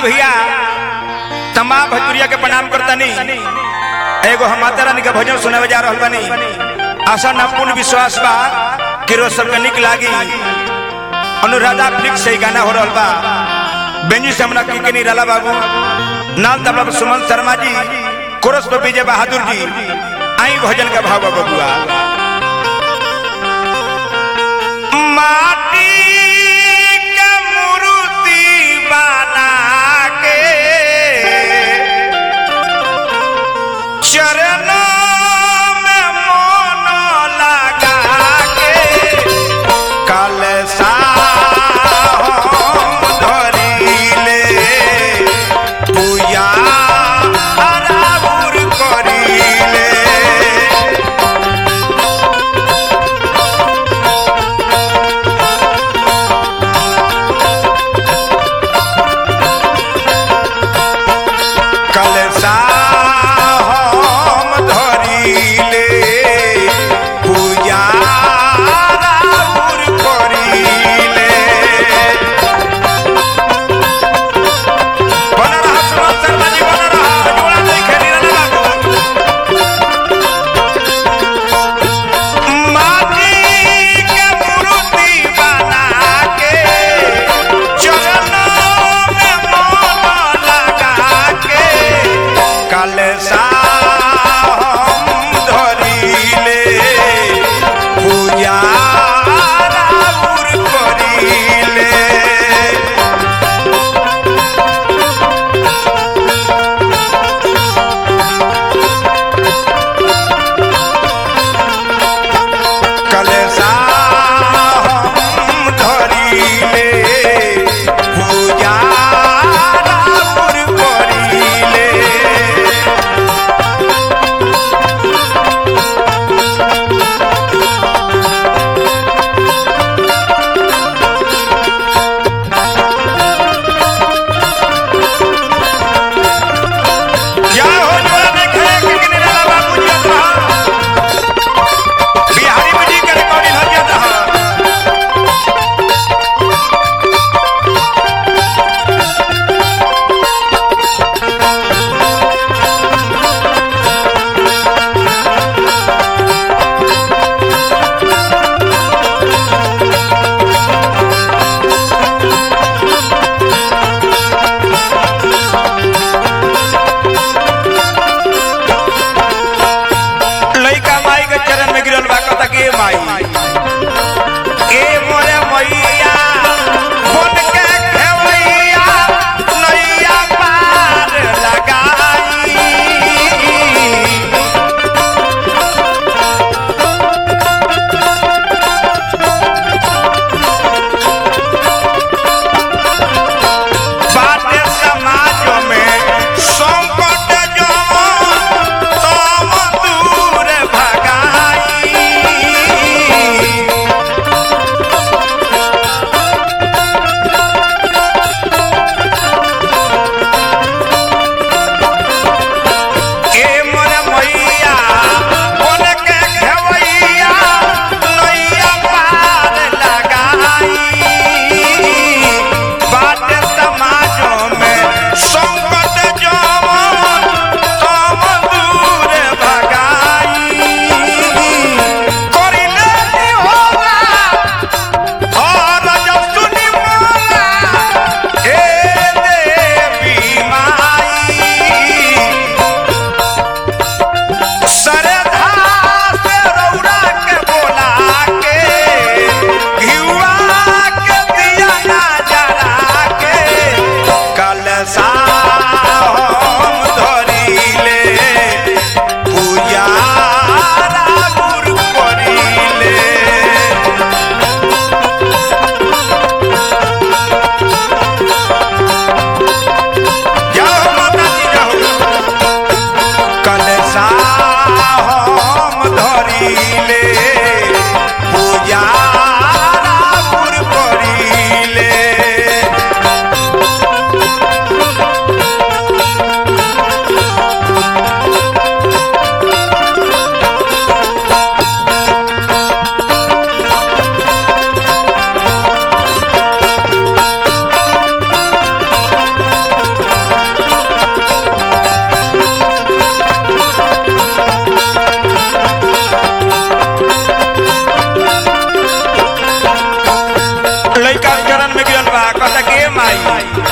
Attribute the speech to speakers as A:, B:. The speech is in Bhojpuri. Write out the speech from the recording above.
A: भैया तमाम भजपुरिया के प्रणाम करतनी एगो हम माता रानी के भजन सुनावे जा रहल बानी आशा ना पूर्ण विश्वास बा कि रोज सबके निक लागी अनुराधा फ्लिक्स से ही गाना हो रहल बा बेंजी से हमरा की नहीं रला बाबू नाल तबला पर सुमन शर्मा जी कोरस पर विजय बहादुर जी आई भजन का भाव बा बबुआ माटी के मूर्ति बना के चरणों में मोन लगा के कलसा हम धरिले पूजा आराबुर करिले चरण में गिरल बा कहता के माई